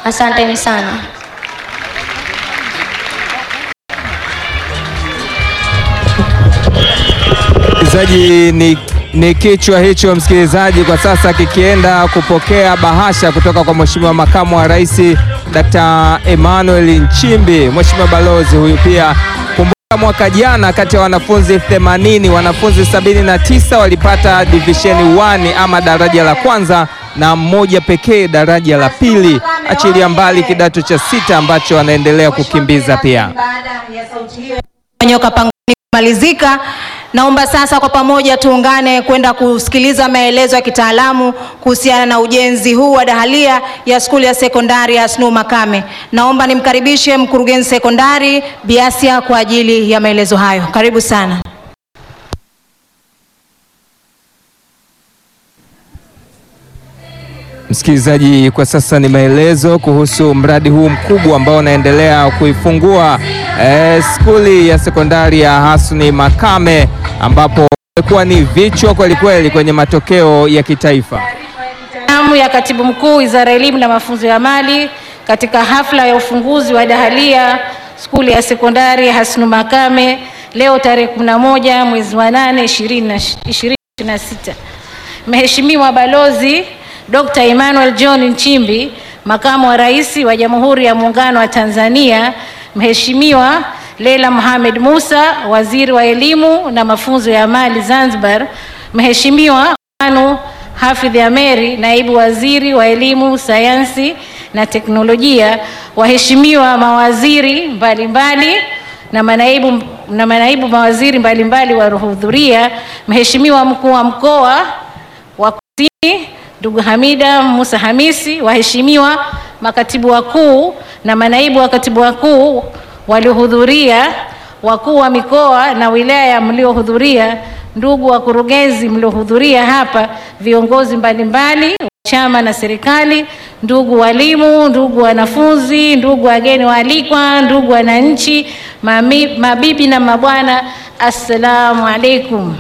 Asanteni sana. Msikilizaji, ni, ni kichwa hicho msikilizaji, kwa sasa kikienda kupokea bahasha kutoka kwa Mheshimiwa Makamu wa Rais Dr. Emmanuel Nchimbi. Mheshimiwa Balozi huyu pia, kumbuka mwaka jana kati ya wanafunzi 80 wanafunzi 79 walipata division 1 ama daraja la kwanza na mmoja pekee daraja la pili, achilia mbali kidato cha sita ambacho anaendelea kukimbiza pia. Nyoka pangoni kumalizika. Naomba sasa kwa pamoja tuungane kwenda kusikiliza maelezo ya kitaalamu kuhusiana na ujenzi huu wa dahalia ya skuli ya sekondari ya Snu Makame. Naomba nimkaribishe mkurugenzi sekondari Biasia kwa ajili ya maelezo hayo. Karibu sana. Msikilizaji, kwa sasa ni maelezo kuhusu mradi huu mkubwa ambao unaendelea kuifungua eh, skuli ya sekondari ya Hasni Makame ambapo imekuwa ni vichwa kweli kweli kwenye matokeo ya kitaifa. Amu ya Katibu Mkuu Wizara ya Elimu na Mafunzo ya Amali katika hafla ya ufunguzi wa dahalia skuli ya sekondari Hasnu Makame leo tarehe 11 mwezi wa 8 2026. Mheshimiwa Balozi Dr. Emmanuel John Nchimbi, Makamu wa Rais wa Jamhuri ya Muungano wa Tanzania, Mheshimiwa Leila Mohamed Musa, Waziri wa Elimu na Mafunzo ya Amali Zanzibar, Mheshimiwa Anu Hafidh Ameri, Naibu Waziri wa Elimu, Sayansi na Teknolojia, waheshimiwa mawaziri mbalimbali mbali, na manaibu, na manaibu mawaziri mbalimbali waliohudhuria, Mheshimiwa Mkuu wa Mkoa wa Kusini ndugu Hamida Musa Hamisi, waheshimiwa makatibu wakuu na manaibu wa katibu wakuu waliohudhuria, wakuu wa mikoa na wilaya mliohudhuria, ndugu wakurugenzi mliohudhuria hapa, viongozi mbalimbali wa chama na serikali, ndugu walimu, ndugu wanafunzi, ndugu wageni waalikwa, ndugu wananchi, mabibi na mabwana, assalamu alaikum.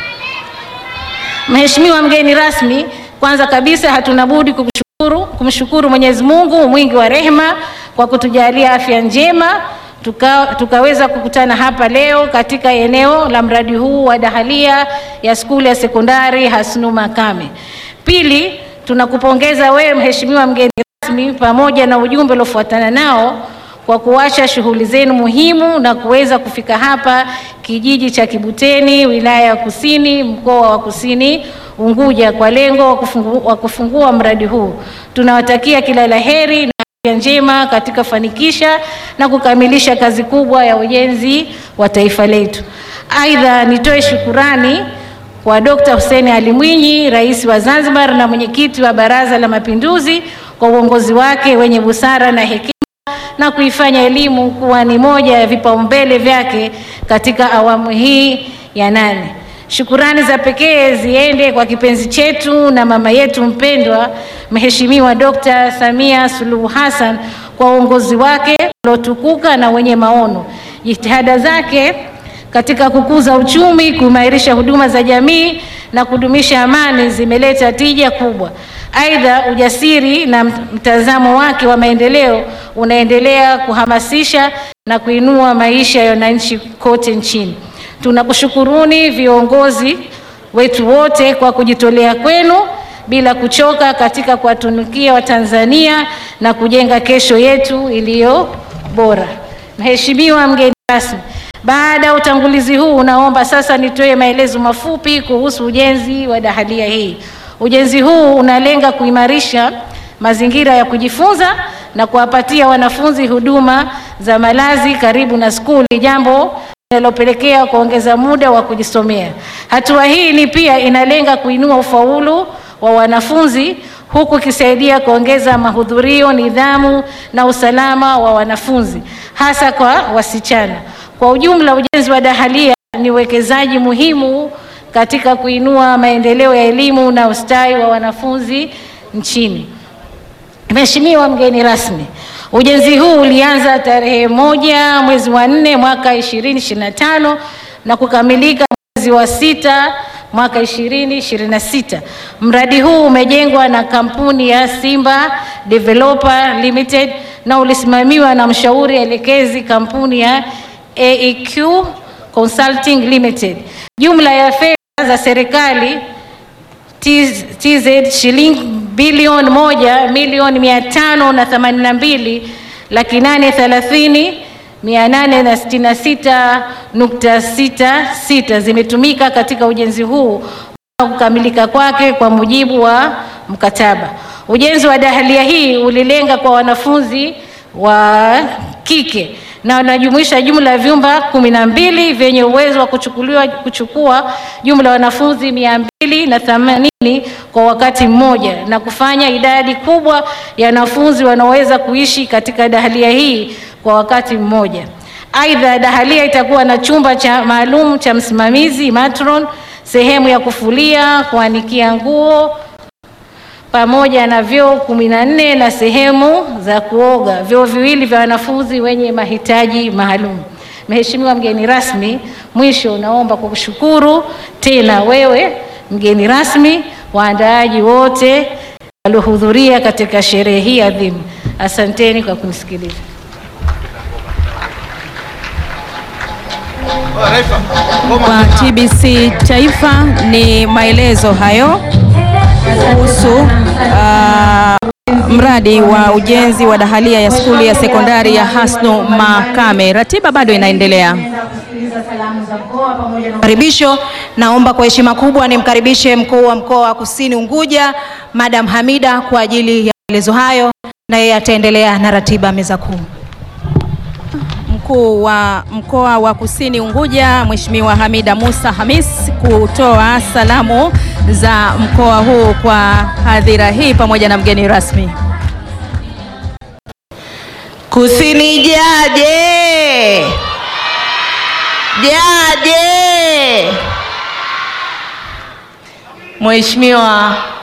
Mheshimiwa mgeni rasmi, kwanza kabisa hatuna budi kukushukuru, kumshukuru Mwenyezi Mungu mwingi wa rehema kwa kutujalia afya njema tuka, tukaweza kukutana hapa leo katika eneo la mradi huu wa dahalia ya skuli ya sekondari Hasnu Makame. Pili, tunakupongeza wewe Mheshimiwa mgeni rasmi pamoja na ujumbe uliofuatana nao kwa kuacha shughuli zenu muhimu na kuweza kufika hapa kijiji cha Kibuteni, wilaya ya Kusini, mkoa wa Kusini Unguja kwa lengo wa kufungua, kufungua mradi huu. Tunawatakia kila la heri na afya njema katika fanikisha na kukamilisha kazi kubwa ya ujenzi wa taifa letu. Aidha, nitoe shukurani kwa Dr. Hussein Ali Mwinyi, Rais wa Zanzibar na mwenyekiti wa Baraza la Mapinduzi kwa uongozi wake wenye busara na hekima na kuifanya elimu kuwa ni moja ya vipaumbele vyake katika awamu hii ya nane. Shukurani za pekee ziende kwa kipenzi chetu na mama yetu mpendwa Mheshimiwa Dr. Samia Suluhu Hassan kwa uongozi wake uliotukuka na wenye maono. Jitihada zake katika kukuza uchumi, kuimarisha huduma za jamii na kudumisha amani zimeleta tija kubwa. Aidha, ujasiri na mtazamo wake wa maendeleo unaendelea kuhamasisha na kuinua maisha ya wananchi kote nchini. Tunakushukuruni viongozi wetu wote kwa kujitolea kwenu bila kuchoka katika kuwatumikia Watanzania na kujenga kesho yetu iliyo bora. Mheshimiwa mgeni rasmi, baada ya utangulizi huu, naomba sasa nitoe maelezo mafupi kuhusu ujenzi wa dahalia hii. Ujenzi huu unalenga kuimarisha mazingira ya kujifunza na kuwapatia wanafunzi huduma za malazi karibu na skuli, jambo linalopelekea kuongeza muda wa kujisomea. Hatua hii ni pia inalenga kuinua ufaulu wa wanafunzi huku ikisaidia kuongeza mahudhurio, nidhamu na usalama wa wanafunzi hasa kwa wasichana. Kwa ujumla, ujenzi wa dahalia ni uwekezaji muhimu katika kuinua maendeleo ya elimu na ustawi wa wanafunzi nchini. Mheshimiwa mgeni rasmi, ujenzi huu ulianza tarehe moja mwezi wa nne mwaka 2025 na kukamilika mwezi wa sita mwaka 2026. Mradi huu umejengwa na kampuni ya Simba Developer Limited na ulisimamiwa na mshauri elekezi kampuni ya AEQ Consulting Limited. Jumla ya fedha za serikali TZ shilingi bilioni moja milioni mia tano na themanini na mbili laki nane thelathini mia nane na sitini na sita nukta sita sita zimetumika katika ujenzi huu mpaka kukamilika kwake kwa mujibu wa mkataba. Ujenzi wa dahalia hii ulilenga kwa wanafunzi wa kike na unajumuisha jumla ya vyumba kumi na mbili vyenye uwezo wa kuchukuliwa kuchukua jumla ya wanafunzi mia mbili na themanini kwa wakati mmoja na kufanya idadi kubwa ya wanafunzi wanaoweza kuishi katika dahalia hii kwa wakati mmoja. Aidha, dahalia itakuwa na chumba cha maalum cha msimamizi matron, sehemu ya kufulia, kuanikia nguo pamoja na vyoo kumi na nne na sehemu za kuoga, vyoo viwili vya wanafunzi wenye mahitaji maalum. Mheshimiwa mgeni rasmi, mwisho naomba kukushukuru tena wewe mgeni rasmi, waandaaji wote waliohudhuria katika sherehe hii adhimu. Asanteni kwa kunisikiliza. Kwa TBC Taifa ni maelezo hayo kuhusu ah, mradi wa ujenzi wa dahalia ya skuli ya sekondari ya Hasnu Makame. Ratiba bado inaendelea. Karibisho, naomba kwa heshima kubwa nimkaribishe mkuu wa mkoa wa Kusini Unguja Madam Hamida kwa ajili ya maelezo hayo, na yeye ataendelea na ratiba meza kuu. Mkuu wa mkoa wa Kusini Unguja Mheshimiwa Hamida Musa Hamis kutoa salamu za mkoa huu kwa hadhira hii pamoja na mgeni rasmi. Kusini jaje, jaje. Mheshimiwa